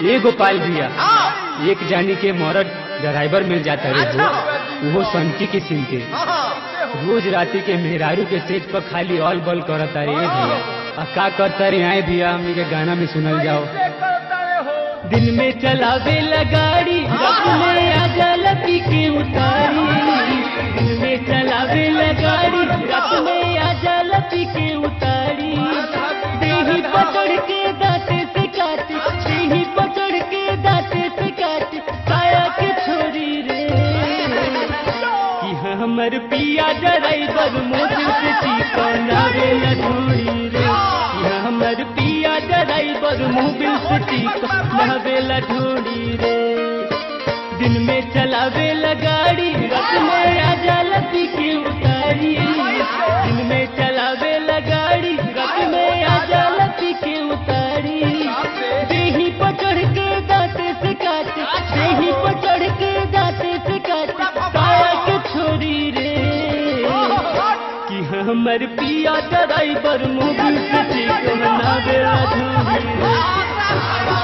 ए गोपाल भैया एक जानी के मरद ड्राइवर मिल जाता रे वो वो सनकी के सिम के रोज राती के मेहरारू के स्टेज पर खाली ऑल बॉल करता रे ए भैया आ का करता रे आए भैया हमनी के गाना में सुनल जाओ दिन में चलावे गाड़ी रात में आजा लपी के उतारी दिन में चलावे गाड़ी रात में आजा लपी के उतारी देही पकड़ के दांते से काटे देही पकड़ के दांते से काटे काया के छोरी रे कि हमर पिया ड्राइवर मोटर से चिकना रे लधोरी रे कि हमर पिया ड्राइवर मोबिल से चिकना रे लधोरी रे दिन में चलावे गाड़ी रात में आजा लपी के उतारी दिन में चलावे गाड़ी रात में आजा लपी के उतारी देही पकड़ के दांते से काटे देही पकड़ के दांते से काटे काया के छोरी रे कि हमर पिया ड्राइवर मोबिल से चिकना रे लधोरी रे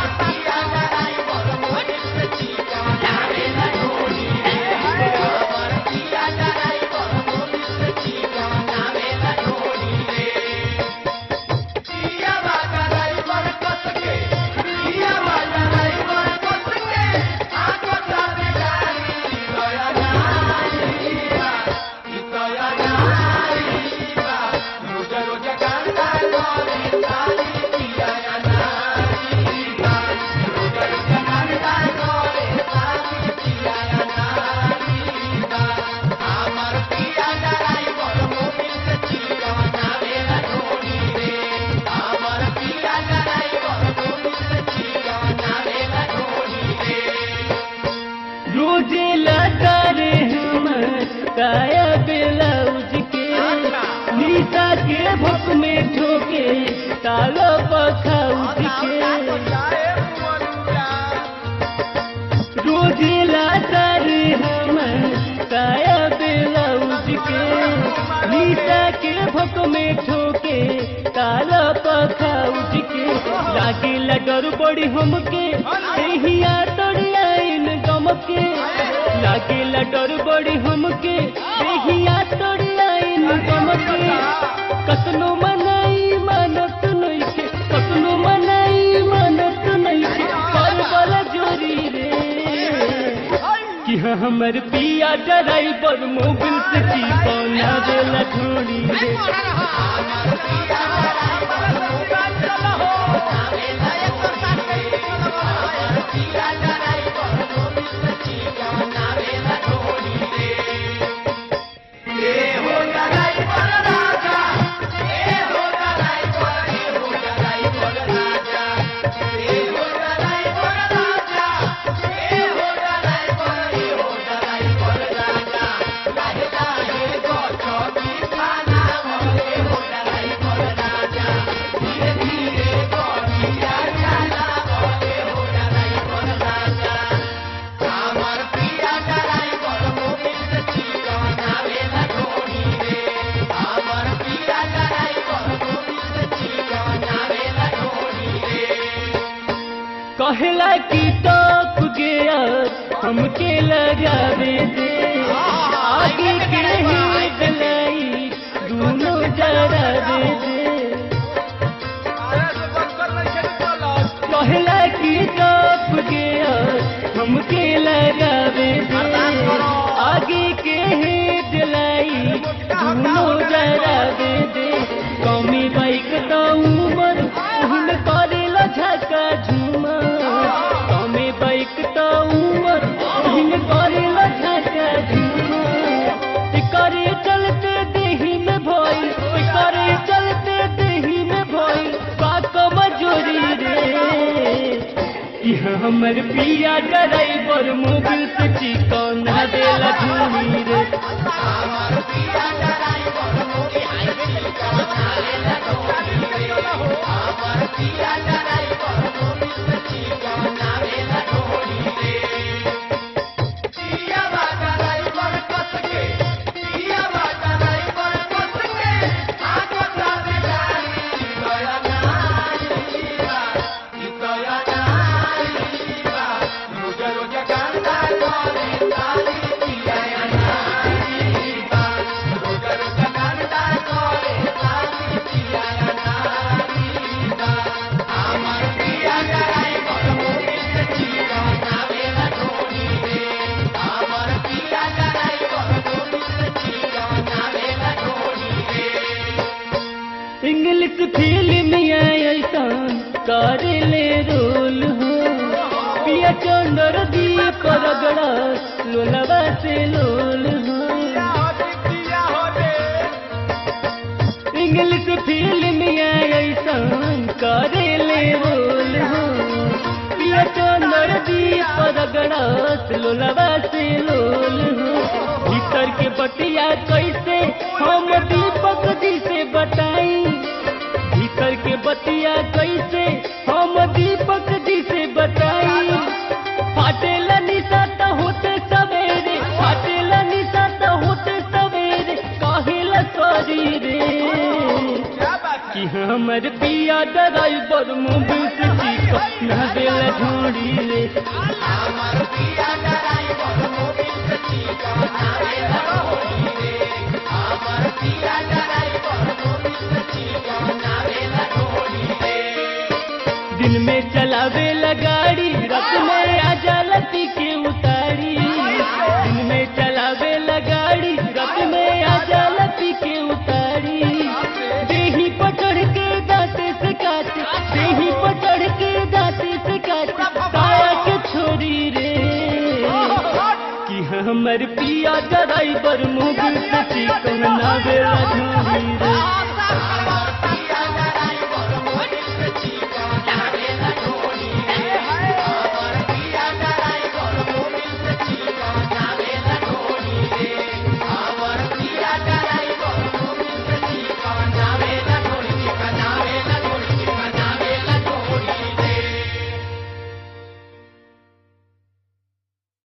रोजे लाता रे हम काया ब्लाउज के नीता के भुक में ठोके तालो पखाउज के रोजे लाता रे हम काया ब्लाउज के नीता के भुक में ठोके तालो पखाउज के लागे डर बड़ी हमके एहिया तोड़िया इन गम के लागे डर बड़ी हमके एहिया तोड़िया इन गम के कतनो मनाई मानत नइखे कतनो मनाई मानत नइखे कर बला जोरी रे कि हमर पिया ड्राइवर मोबिल से चिपौना देला छोड़ी रे कहला की टॉप गया हमके लगावे दे आगे के ही गलाई दोनों जरा दे दे कहला की टॉप गया हमके लगावे दे आगे के ही दिलाई दोनों जरा दे दे कौमी बाइक तो उमर उन करेला झका झूमर कौमी बाइक तो उमर उन करेला झका झूमर करे चलते देही में भई करे चलते देही में भई बात मजोरी रे कि हमर पिया ड्राइवर मोबिल से चिकना देला झूमी रे Yeah. करेले रोल हो पिया चंदर दीप रगड़ा लोलवा से लोल हो इंग्लिश फिल्म ऐसन करेले रोल हो पिया चंदर दीप रगड़ा लोलवा से लोल हो भीतर के बतिया कैसे हम दीपक जी से बताई भीतर के बतिया कैसे हम दीपक जी से बताई फाटेला निशा त होते सवेरे फाटेला निशा त होते सवेरे काहेला सॉरी रे कि हमर पिया ड्राइवर मोबिल से चिकन ना देला ढोड़ी रे दिन में चलावे गाड़ी रात में आजा लती के उतारी दिन में चलावे गाड़ी रात में आजा लती के उतारी देही पकड़ के दांते से काटे देही पकड़ के दांते से काटे साया के छोरी रे कि हमर पिया ड्राइवर मुगल से चिकन ना बेला ढूंढी रे